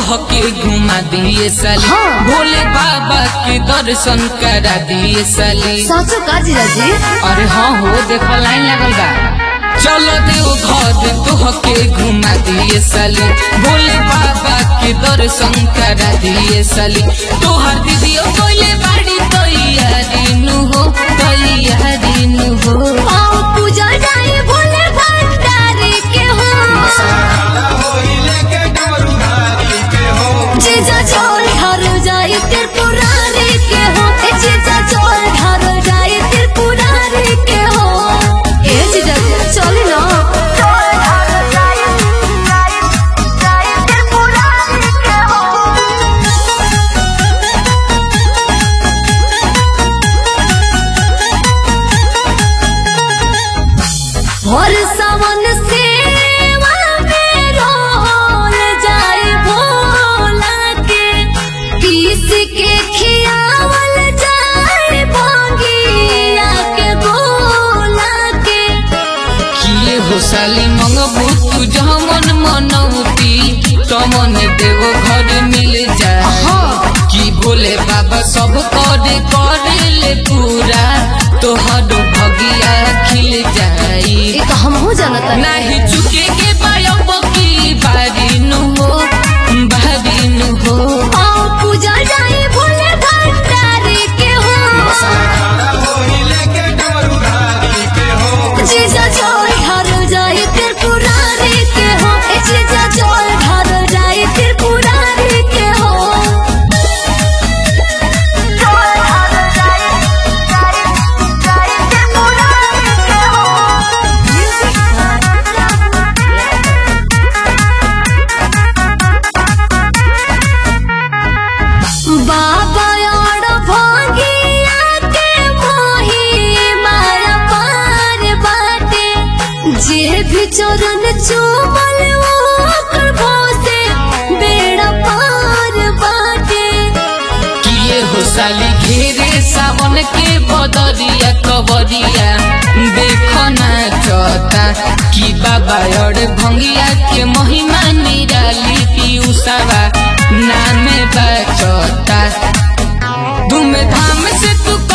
के घुमा दिए साली हाँ। भोले बाबा के दर्शन करा दिए साली साँचो का जीजाजी अरे हाँ हो देखो लाइन लगल बा चलो देव घर तोह के घुमा दिए साली भोले बाबा के दर्शन करा दिए साली तोहर दीदियो बोले बाड़ी तैयारी नु हो तैयारी नु हो आओ पूजा जाए भोले भंडारी के हो जीजा चोर घर जाए त्रिपुरारी के हो ए जीजा चोर घर जाए त्रिपुरारी के हो ए जीजा चले ना और सावन सेवा में रोल जाए भोला के पीस के खियावल जाए भोगिया के गोला के किए हो साली मंगबू तू जमन मनौती तमन देव घर मिल जाए हाँ। कि भोले बाबा सब करे करे ले पूरा तोहर भगिया खिल जाई ये तो हम हो जानता नाही चुके के बायब की बारी नु हो बारी नु हो आओ पूजा जाए भोले भंडारी के हो जीजा चोर घर जाए त्रिपुरारी के हो ए जीजा चोर घर जाए त्रिपुरारी के हो बाबा और भोगिया के मोही मारा पार बाटे जे भी चरण चूमल ओकर भोसे बेड़ा पार बाटे किए हो साली घेरे सावन के बदरिया कबरिया देखो ना चौता कि बाबा और भंगिया के महिमा निराली पीयूसावा नाम बचौता धूम धाम से तू